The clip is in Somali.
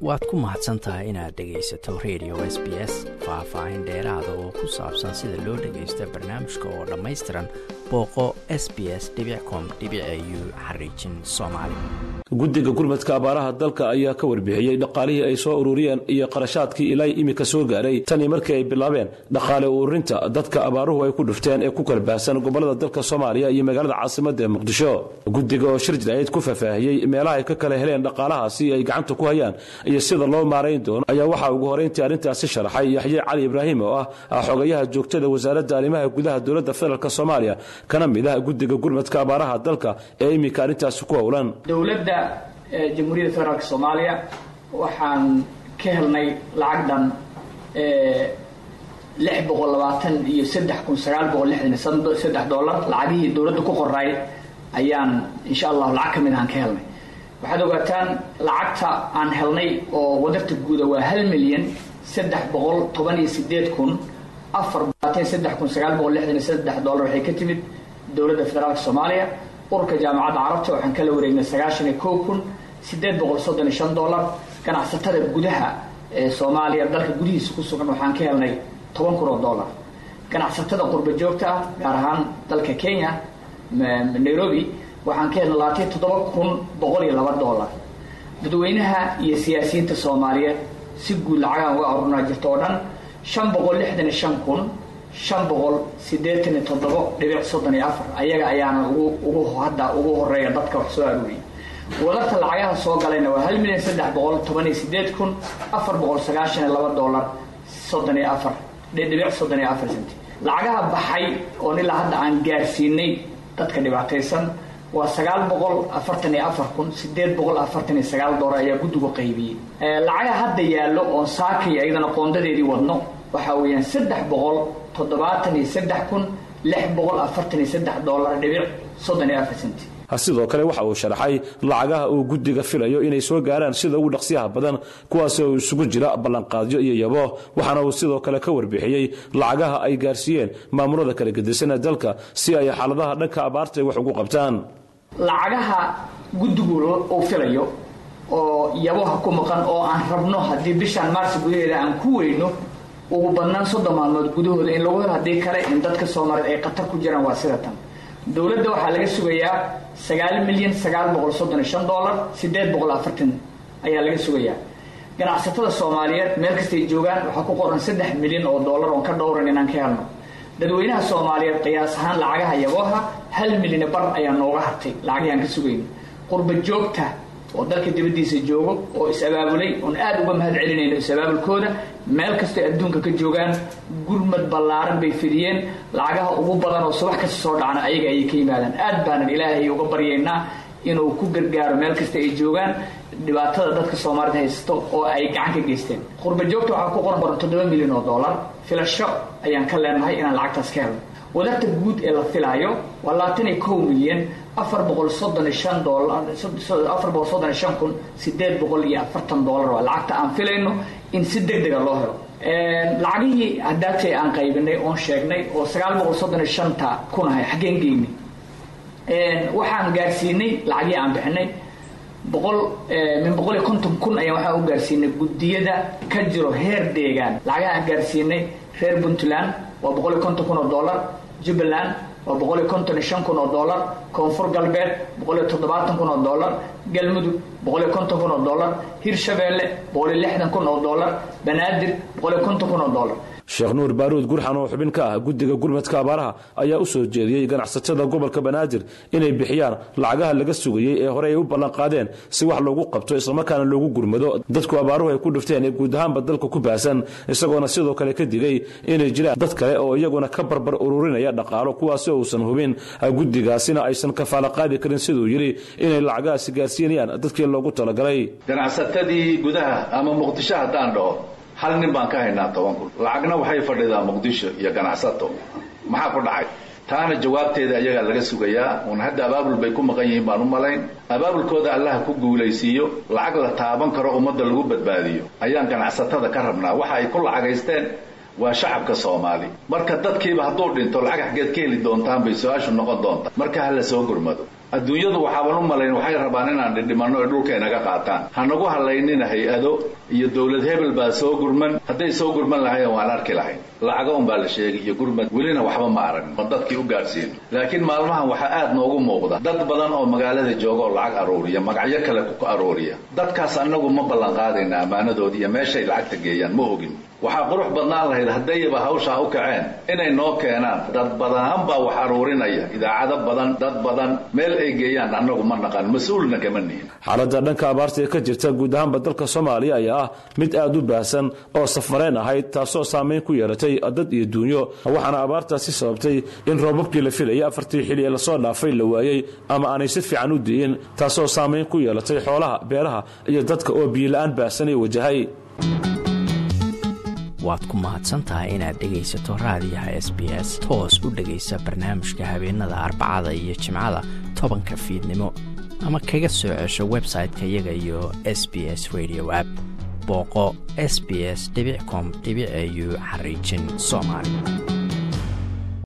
waad ku mahadsan tahay inaad dhegaysato radio s b s faah-faahin dheeraada oo ku saabsan sida loo dhagaysta barnaamijka oo dhammaystiran booqo s b s com u xariijin soomaali guddiga gurmadka abaaraha dalka ayaa ka warbixiyey dhaqaalihii ay soo ururiyeen iyo qarashaadkii ilaa imika soo gaaray tanii markii ay bilaabeen dhaqaale ururinta dadka abaaruhu ay ku dhufteen ee ku kalbaahsan gobolada dalka soomaaliya iyo magaalada caasimada ee muqdisho guddiga oo shir jirayd ku faahfaahiyey meelaha ay ka kala heleen dhaqaalahaasi ay gacanta ku hayaan iyo sida loo maarayn doono ayaa waxaa ugu horeyntii arrintaasi sharaxay yaxye cali ibraahim oo ah xogayaha joogtada wasaaradda arrimaha gudaha dowladda federaalk soomaaliya kana mid ah guddiga gurmadka abaaraha dalka ee iminka arrintaasi ku howlan dowladda jamhuuriyadda federaalk soomaaliya waxaan ka helnay lacag dhan lix boqol labaatan iyo saddex kun sagaal boqol lixdan iyo saddex dollar lacagihii dowladda ku qoray ayaan insha allahu lacag ka mid ahaan ka helnay waxaad ogaataan lacagta aan helnay oo wadarta guuda waa hal milyan saddex boqol toban iyo sideed kun afar labaatan saddex kun sagaal boqol lixdan iyo saddex dollar waxay ka timid dowladda federaalk soomaaliya ururka jaamacadda carabta waxaan kala wareegnay sagaashan iyo kow kun sideed boqol soddon iyo shan dollar ganacsatada gudaha ee soomaaliya dalka gudihiisa ku sugan waxaan ka helnay toban kun oo dollar ganacsatada qurba joogta ah gaar ahaan dalka kenya nairobi waxaan ka helnay labaatan toddoba kun boqol iyo laba dollar dadweynaha iyo siyaasiyiinta soomaaliyeed si guud lacagaan uga arurnaa jirta oo dhan shan boqol lixdan iyo shan kun shan boqol siddeetan iyo toddobo dhibic soddon iyo afar ayaga ayaana ugu ugu hadda ugu horeeya dadka wax soo aruuriyay wadarta lacagaha soo galayna waa hal milyan saddex boqol toban iyo sideed kun afar boqol sagaashan iyo laba dollar soddon iyo afar dhibic soddon iyo afar centi lacagaha baxay oon ilaa hadda aan gaarsiinay dadka dhibaataysan waa sagaal boqol afartan iyo afar kun sideed boqol afartan iyo sagaal dollar ayaa guddigu qaybiyey lacagaha hadda yaallo oon saakay ayadana qoondadeedii wadno waxaa weeyaan saddex boqol toddobaatan iyo saddex kun lix boqol afartan iyo saddex dollar dhibic soddon iyo afar centi sidoo kale waxa uu sharaxay lacagaha uu guddiga filayo inay soo gaaraan sida ugu dhaqsiyaha badan kuwaas oo isugu jira ballanqaadyo iyo yabo waxaana uu sidoo kale ka warbixiyey lacagaha ay gaarsiiyeen maamulada kala gedisanee dalka si ay xaaladaha dhanka abaarta ay wax ugu qabtaan lacagaha guddigu uu filayo oo yaboha ku maqan oo aan rabno haddii bishaan maarsi gudaheeda aan ku weyno ugu badnaan soddon maalmood gudahooda in lagu helo haddii kale in dadka soomaaliyeed ay khatar ku jiraan waa sida tan dowladda waxaa laga sugayaa sagaal milyan sagaal boqol soddon iyo shan dollar sideed boqol afartan ayaa laga sugayaa ganacsatada soomaaliyeed meel kastay joogaan waxaa ku qoran saddex milyan oo dollar oon ka dhowran inaan ka helno dadweynaha soomaaliyeed qiyaas ahaan lacagaha yabooha hal milyan bar ayaa nooga hartay lacagihii aan ka sugayno qurba joogta oo dalka dibaddiisa joogo oo is-abaabulay oon aada uga mahad celinayno is-abaabulkooda meel kastay adduunka ka joogaan gurmad ballaaran bay fidiyeen lacagaha ugu badan oo subax kasta soo dhacna ayaga ayay ka yimaadaan aad baanan ilaahay uga baryaynaa inuu ku gargaaro meel kasta ay joogaan dhibaatada dadka soomaalida haysto oo ay gacan ka geysteen qurba joogta waxaa ku qoran qoran toddoba milyan oo dollar filasho ayaan ka leenahay inaan lacagtaas ka helno wadarta guud ee la filaayo waa labaatan iyo kow milyan afar boqol soddon iyo shan dollar afar boqol soddon iyo shan kun sideed boqol iyo afartan dollar waa lacagta aan filayno in si deg dega loo helo lacagihii hadaatay aan qaybinay oon sheegnay oo sagaal boqol soddon iyo shanta kun ahay xaggeen geynay waxaan gaarsiinay lacagihii aan bixinay boqol min boqol iyo konton kun ayaan waxaan u gaarsiinay guddiyada ka jiro heer deegaan lacagaha aan gaarsiinay reer puntland waa boqol iyo konton kun oo dollar jubbaland waa boqol iyo konton iyo shan kun oo dollar koonfur galbeed boqol iyo toddobaatan kun oo dollar galmudug boqol iyo konton kun oo dollar hirshabeelle boqol iyo lixdan kun oo dollar banaadir boqol iyo konton kun oo dollar sheekh nuur baaruud gurxan oo xubin ka ah guddiga gurmadka abaaraha ayaa u soo jeediyey ganacsatada gobolka banaadir inay bixiyaan lacagaha laga sugayey ee horey ay u ballanqaadeen si wax loogu qabto islamarkaana loogu gurmado dadku abaaruhu ay ku dhufteen ee guud ahaanba dalka ku baahsan isagoona sidoo kale ka digay inay jiraan dad kale oo iyaguna ka barbar ururinaya dhaqaalo kuwaasi uusan hubin guddigaasina aysan kafaala qaadi karin siduu yidhi inay lacagahaasi gaarsiinayaan dadkii loogu talagalay ganacsatadii gudaha ama muqdisho haddaan dhaho hal nin baan ka haynaa toban kun lacagna waxay fadhidaa muqdisho iyo ganacsato maxaa ku dhacay taana jawaabteeda ayagaa laga sugayaa uun hadda abaabul bay ku maqan yihiin baan u malayn abaabulkooda allaha ku guulaysiiyo lacag la taaban karo ummadda lagu badbaadiyo ayaan ganacsatada ka rabnaa waxa ay ku lacagaysteen waa shacabka soomaali marka dadkiiba hadduu dhinto lacag xaggeed ka heli doontaan bay su-aashu noqon doontaa marka ha la soo gurmado adduunyadu waxaaban u malayn waxay rabaan inaan dhidhimanno ee dhulka inaga qaataan hanagu halaynina hay-ado iyo dowlad hebel baa soo gurman hadday soo gurman lahayen waan arki lahayn lacago un baa la sheegay iyo gurmad welina waxba ma aragn ma dadkii u gaadhsiin laakiin maalmahan waxaa aad noogu muuqda dad badan oo magaalada jooga oo lacag aruuriya magacyo kale ku aruuriya dadkaas annagu ma ballan qaadayna ammaanadoodi iyo meeshay lacagta geeyaan ma ogin waxaa qurux badnaan lahayd haddayba hawshaa u kaceen inay noo keenaan dad badan baa wax aruurinaya idaacado badan dad badan meel ay geeyaan annagu ma naqan mas-uulna kama nihin xaaladda dhanka abaarta ee ka jirta guud ahaanba dalka soomaaliya ayaa ah mid aad u baahsan oo safareen ahayd taasoo saamayn ku yeelatay dad iyo duunyo waxaana abaartaasi sababtay in roobabkii la filayay afartii xili ee lasoo dhaafay la waayey ama aanay si fiican u di'in taasoo saamayn ku yeelatay xoolaha beeraha iyo dadka oo biyola-aan baahsanay wajahay waad ku mahadsantahay inaad dhegaysato raadiyaha s b s toos u dhegaysa barnaamijka habeenada arbacada iyo jimcada tobanka fiidnimo ama kaga soo cesho website-ka iyaga iyo s b s radio app booqo s b s com au xariijin soomaali